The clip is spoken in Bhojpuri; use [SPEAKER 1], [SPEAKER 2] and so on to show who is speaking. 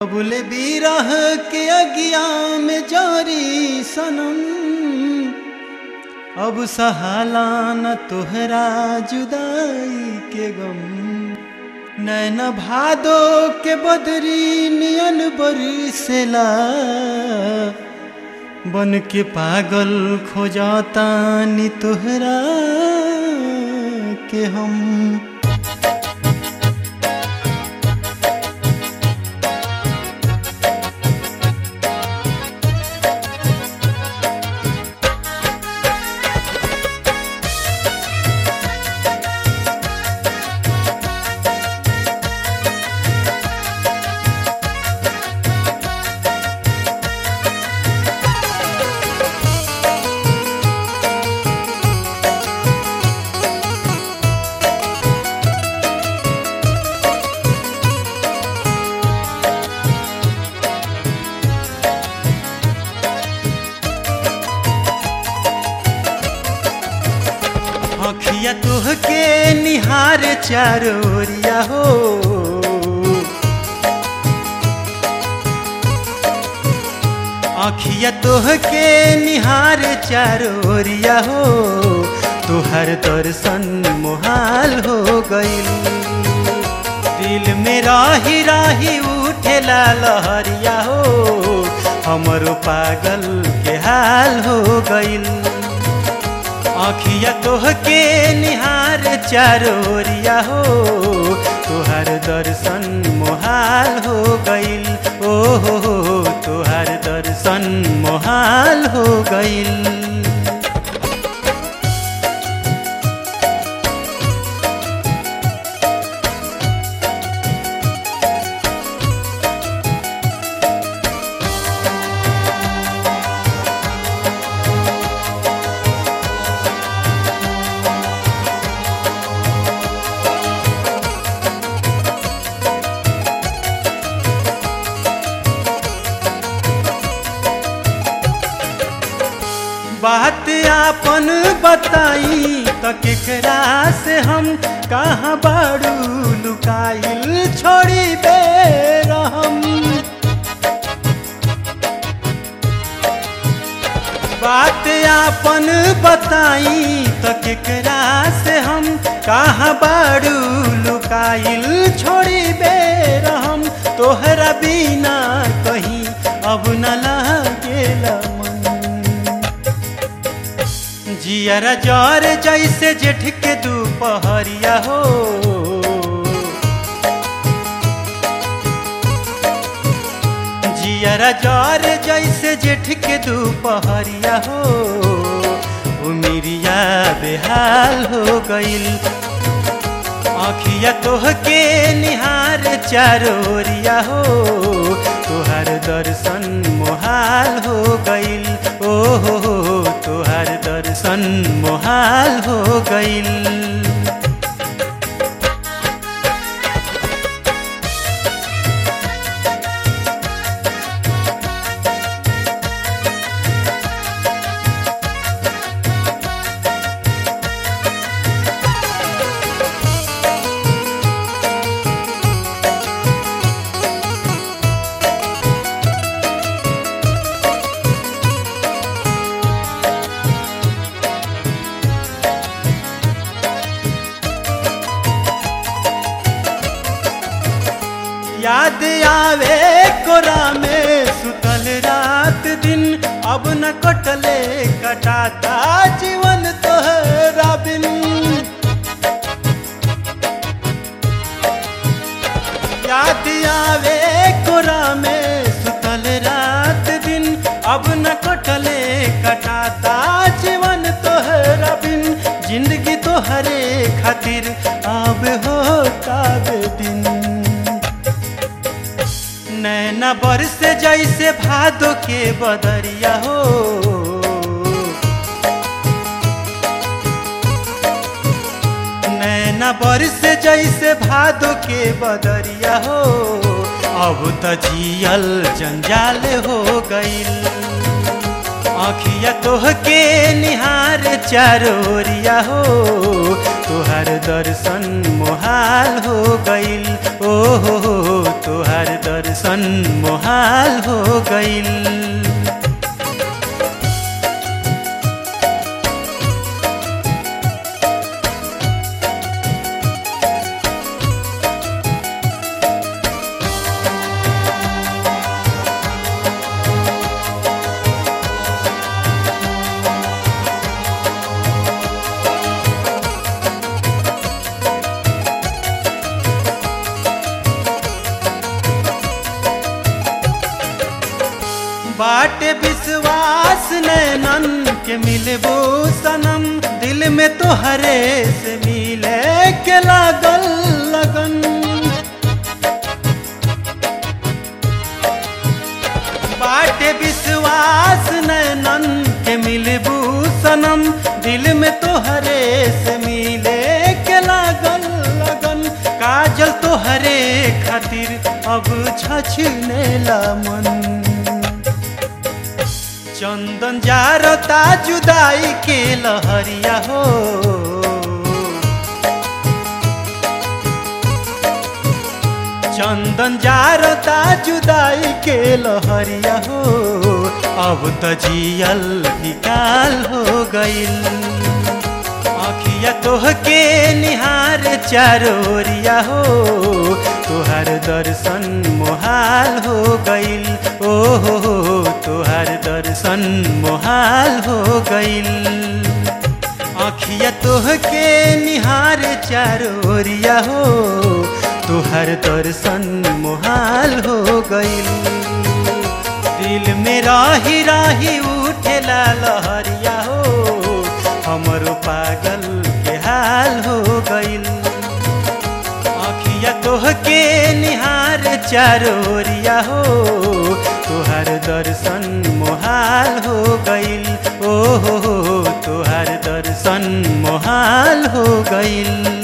[SPEAKER 1] बुले बीरह के अगिया में जारी सनम अब सहाला न तोहरा जुदाई के गम नैन भादो के बदरी नियन बरसेला बन के पागल खोजाता नी तोहरा के हम अखिया तुहके निहार चारोरिया हो अखिया तुहके निहार चारोरिया हो तुहर दर्शन मोहाल हो गईल दिल में राही राही उठेला लहरिया हो हमरो पागल के हाल हो गईल आखिया तोहके निहार चारोरिया हो तुहार दर्शन मोहाल हो गईल ओ हो हो तुहार दर्शन मोहाल हो गईल बात आपन बताई त केकरा से हम कहाँ बाड़ू लुकाइल छोड़ी दे हम बात आपन बताई त केकरा से हम कहाँ बाड़ू लुकाइल छोड़ी दे हम तोहरा बिना कहीं अब न लागेला मन जियरा जर जैसे जेठ के दोपहरिया हो जियरा जर जैसे जेठ के दोपहरिया हो उमिरिया बेहाल हो गईल आखिया तोहके निहार चारोरिया हो तुहार दर्शन मोहाल हो गईल ओ हो हो तुहार दर्शन मोहाल हो गईल याद आवे कोरा में सुतल रात दिन अब न कटले कटाता जीवन तोहरा बिन याद आवे कोरा में सुतल रात दिन अब न कटले कटाता जीवन तोहरा बिन जिंदगी तोहरे खातिर अब होता दिन नैना बरस जैसे भादो के बदरिया हो नैना बरस जैसे भादो के बदरिया हो अब त जियल जंजाल हो गईल आखिया तोहके निहार चारोरिया हो तुहार दर्शन मोहाल हो गईल ओ हो हो तुहार दर्शन मोहाल हो गईल बाटे विश्वास नैनन के मिलबो सनम दिल में तो हरे से मिले के लागल लगन बाटे विश्वास नैनन के मिलबू सनम दिल में तो हरे से मिले के लागल लगन काजल तो हरे खातिर अब छछने ला मन चंदन जारता जुदाई के लहरिया हो चंदन जारता जुदाई के लहरिया हो अब त जियल निकाल हो गईल आखिया तोहके निहार चारोरिया हो तुहार दर्शन मोहाल हो गईल ओ हो हो तुहार दर्शन मोहाल हो गईल आखिया तोहके निहार चारोरिया हो तुहार दर्शन मोहाल हो गईल दिल में राही राही उठेला लहरिया हो हमरो पागल के हाल हो गईल आखिया तोहके निहार चारोरिया हो तुहार दर्शन मोहाल हो गईल ओ हो हो तुहार दर्शन मोहाल हो गईल